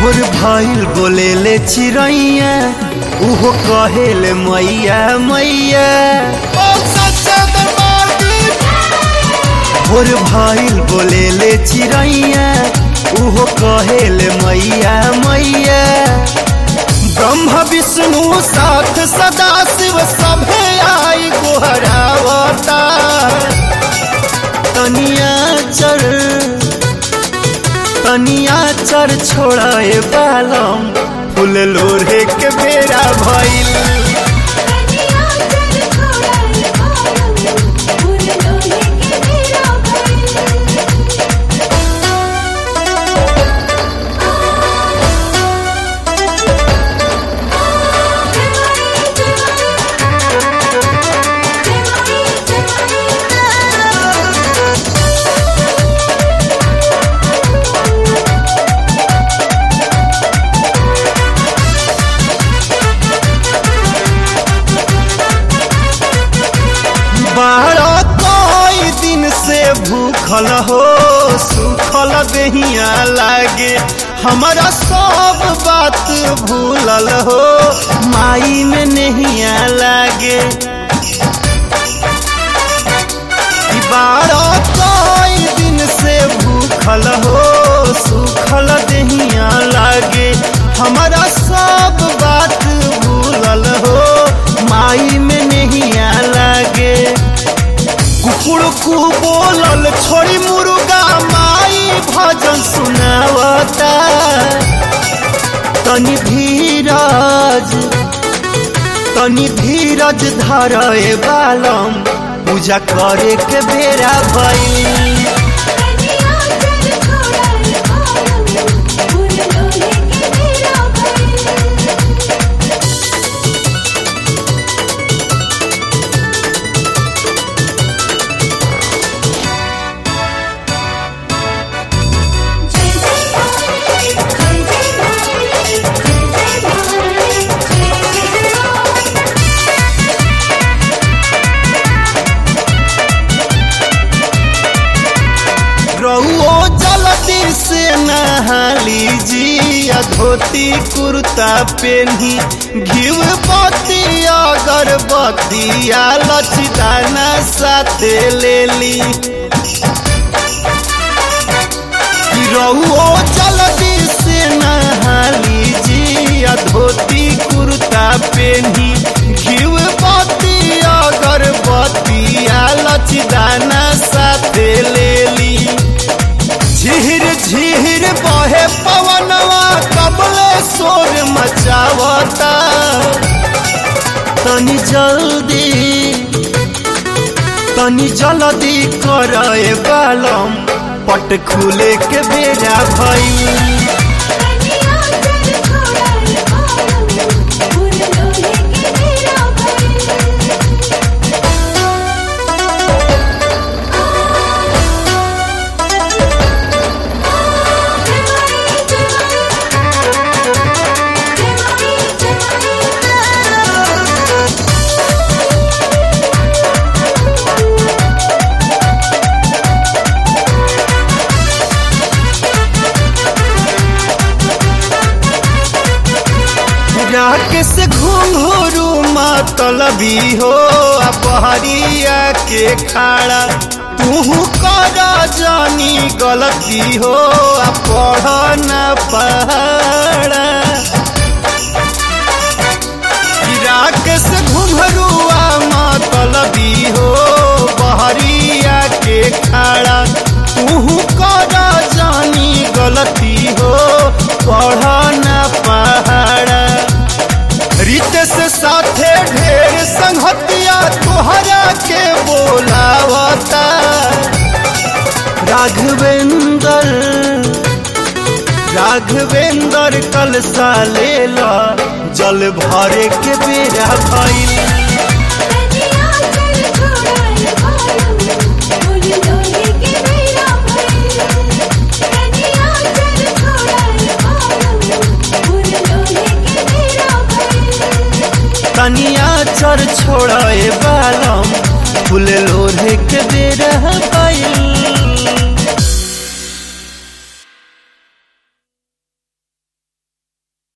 भोर भइल बोलेले चिड़ैया उहो कहेले मैया मैया भोर भइल बोलेले चिड़ैया उहो कहेले मैया मैया ब्रह्म विष्णु साथ सदा शिव सभे आई गोहरावता तनिया चर तनिया चर छोड़े बालम फूल लोढ़े के बेरा भइल कनिया चल छोड़ाए बालम फूल लोहे के बेरा बारह कई दिन से भूखल हो सुखल दहिया लागे हमारा सब बात भूलल हो माई में नहिया लागे बारह कई दिन से भूखल हो सुखल दहिया लागे हमारा सब बात भूलल हो माई में नहिया लागे कुकुड़ कु बोलल छोड़ी मुर्गा माई भजन सुनावता तनी धीरज तनी धीरज धरे बालम पूजा करे के बेरा भइल कनिया चल छोड़ाए बालम फूल लोहे के बेरा जय जय भारत जय जय भारत जय जय भारत जय जय रउओ जल्दी से नहाली जी आ धोती कुर्ता पेन्ही घिव बत्ती अगरबत्ती आ लचदाना साथे लेली रउओ जल्दी से नहाली जी आ धोती कुर्ता पेन्ही घिव बत्ती अगरबत्ती आ लचदाना साथे लेली झिहिर झिहिर बहे पवनवा कबले शोर मचावता तनी जल्दी तनी जल्दी करे बालम पट खुले के बेरा भइल कनिया चल छोड़ाए बालम फूल लोहे के बेरा राकेश घुंघरू मतलबी हो आ बहरिया के खाड़ा तू कर जानी गलती हो आ पढ़ न पहाड़ा राकेश घुंघरुआ मतलबी हो बहरिया के खाड़ा तू कर जानी गलती हो पढ़ न पहाड़ा रितेश साथे ढेर संगतिया तोहरा के बोलावता राघवेंद्र राघवेंद्र कल सालेला जल भरे के बेरा भइल कनिया चल छोड़ाए बालम फूल लोहे के बेरा कनिया चल छोड़ाए बालम फूल लोहे के बेरा तनिया चर छोड़े बालम फूल लोढ़े के बेरा भइल